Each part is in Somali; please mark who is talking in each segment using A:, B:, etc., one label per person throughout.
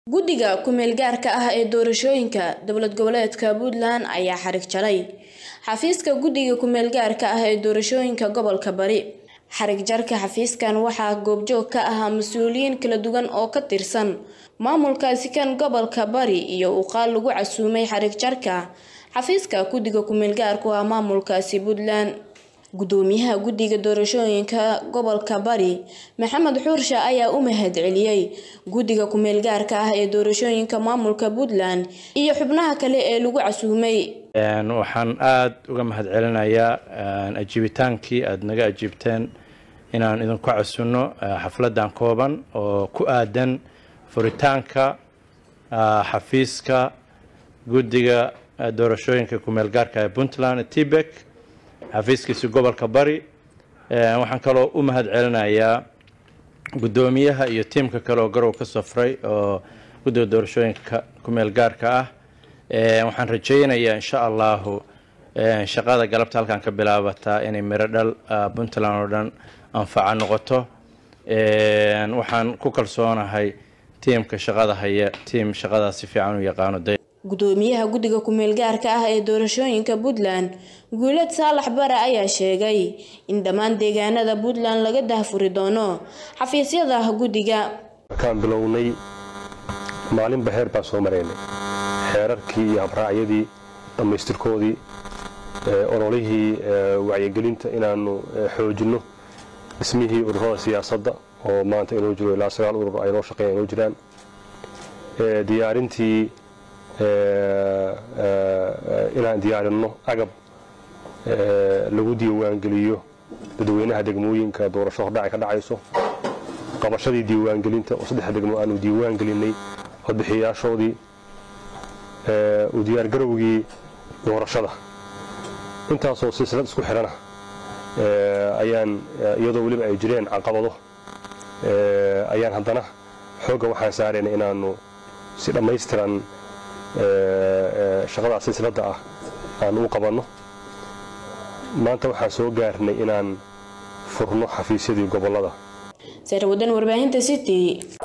A: guddiga ku-meel gaarka ah ee doorashooyinka dowlad goboleedka puntland ayaa xarig jalay xafiiska guddiga ku-meel gaarka ah ee doorashooyinka gobolka bari xarig jarka xafiiskan waxaa goobjoog ka ahaa mas-uuliyiin kala duwan oo ka tirsan maamulkaasi kan gobolka bari iyo uqaal lagu casuumay xarig jarka xafiiska guddiga ku-meel gaarku ah maamulkaasi puntland gudoomiyaha guddiga doorashooyinka gobolka bari maxamed xuursha ayaa u mahad celiyey guddiga ku-meel gaarka ah ee doorashooyinka maamulka puntland iyo xubnaha kale ee lagu casuumay
B: waxaan aada uga mahad celinayaa ajiibitaankii aada naga ajiibteen inaan idinku casunno xafladan kooban oo ku aadan furitaanka xafiiska guddiga doorashooyinka ku-meel gaarka ee puntland tibek xafiiskiisa gobolka bari waxaan kaloo u mahad celinayaa guddoomiyaha iyo tiimka kale oo garow ka safray oo guddiga doorashooyinka ku-meel gaarka ah waxaan rajaynayaa insha allahu shaqada galabta halkan ka bilaabataa inay miro dhal puntland oo dhan anfaca noqoto waxaan ku kalsoonahay tiimka shaqada haya tiim shaqadaas si fiican u yaqaano
A: gudoomiyaha guddiga ku-meel gaarka ah ee doorashooyinka puntland guulad saalax bare ayaa sheegay in dhammaan deegaanada puntland laga dahfuri doono xafiisyada guddiga
C: markaan bilownay maalinba heer baan soo maraynay xeerarkii iyo habraacyadii dhammaystirkoodii ololihii wacyigelinta inaanu xoojinno dhismihii ururada siyaasadda oo maanta inoo jiro ilaa sagaal urur ay noo shaqeeyan inoo jiraan diyaarintii inaan diyaarinno agab lagu diiwaangeliyo dadweynaha degmooyinka doorasho hordhacay ka dhacayso qabashadii diiwaangelinta oo saddex degmo aanu diiwaan gelinay codbixiyaashoodii u diyaargarowgii doorashada intaasoo silsilad isku xidhana ayaan iyadoo weliba ay jireen caqabado ayaan haddana xoogga waxaan saaraynay inaannu si dhammaystiran shaqadaas silsiladda ah aan u qabanno maanta waxaan soo gaarnay inaan furno xafiisyadii gobollada
A: sarwadan warbaahinta city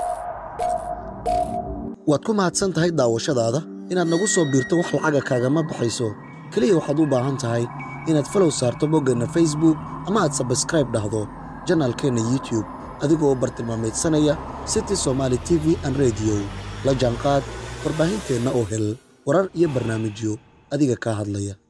D: waad ku mahadsan tahay daawashadaada inaad nagu soo biirto wax lacaga kaagama baxayso keliya waxaad u baahan tahay inaad falow saarto boggeenna facebook ama aad sabskraib dhahdo janaalkeenna youtube adigoo bartilmaamaydsanaya city somaali t v an rediyo la jaanqaad warbaahinteenna oo hel warar iyo barnaamijyo adiga kaa hadlaya